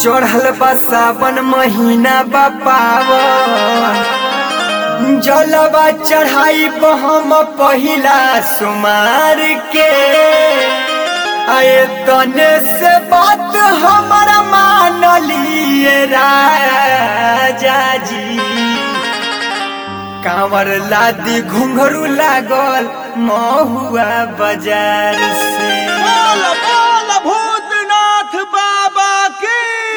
चढ़ल बा सावन महीना बा पावन जलवा चढ़ाई हम पहिला सुमार के आए तने से बात हमर मान लिए राजा जी कांवर लादी घुंघरू लागल महुआ बाजार से बोल बोल भूतनाथ बाबा की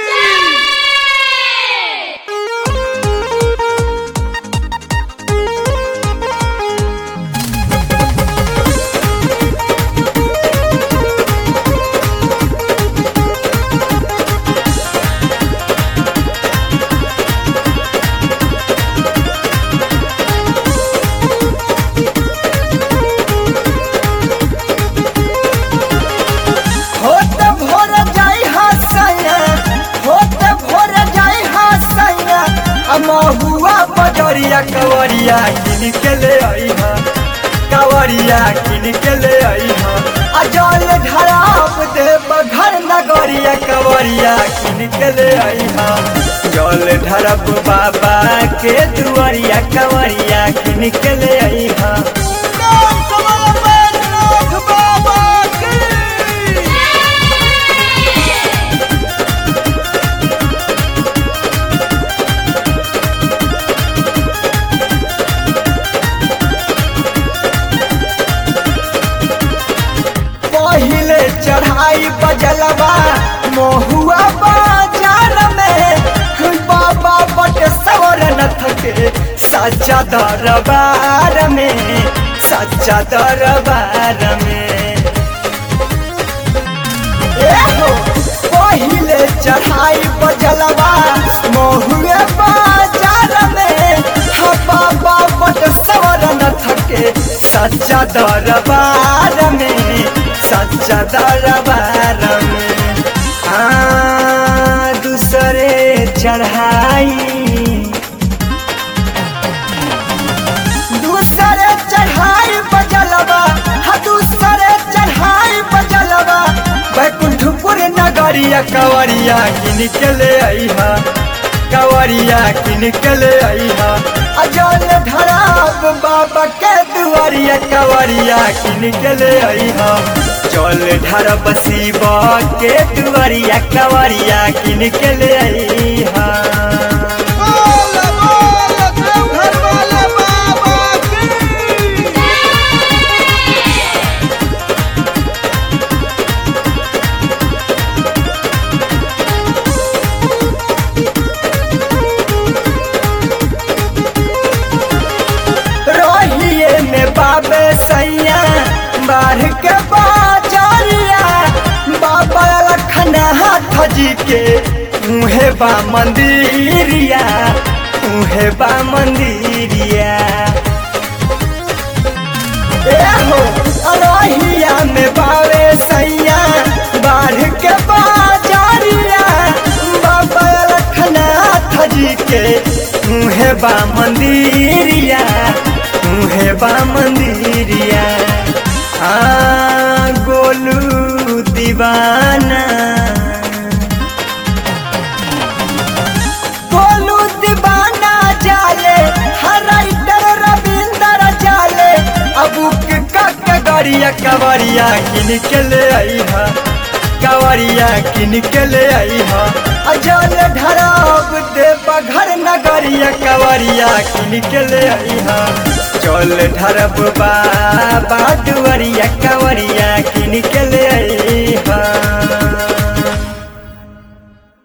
होत भोर जाई हसैया होत भोर जाई हसैया आ महुआ बजरिया कवरिया किन के ले आई हा कवरिया किन के ले आई हा आ जल ढराब दे घर नगरिया कवरिया किन के ले आई हा जल ढरब बाबा के दुआरिया कवरिया किन के ले आई हा नाम कमल बैजनाथ बाबा की पहिले चढ़ाई बजलवा महुआ बाजार में बाबा बट सवर नथ के सच्चा दरबार में सच्चा दरबार में एहो, पहिले चढ़ाई बजलवा महुए बाजार में हा बाबा बट सवर नथ के सच्चा दरबार में सच्चा दरबार में हाँ दूसरे चढ़ाई दूसरे चढ़ाई बजलवा हा दूसरे चढ़ाई बजलवा बैकुंठपुर नगरिया कवरिया किन के ले आई हा कवरिया किन के ले आई हा अजल धराब बाबा के दुआरिया कवरिया किन के ले आई हा चल ढरब शिवा के दुआरिया कवरिया किन के ले आई हा बोल बोल देवघर वाले बाबा की रोहिए में बाबे सैया बाढ़ के बाजारिया बाबा लखना हाथ जी के उहे बा मंदिरिया उहे बा मंदिरिया एहो रोहिया में बावे सैया बाढ़ के बाजारिया बाबा लखना हाथ जी के उहे बा मंदिरिया उहे बा मंदिरिया आ गोलू दीवाना गोलू दीवाना जाले हर राइटर रविंदर जाले अबू के कक गरिया कवरिया किन के ले आई हा कवरिया किन के ले आई हा अजल ढराब देव घर नगरिया कवरिया किन के ले आई हा चल ढरब बाबा दुआरिया कवरिया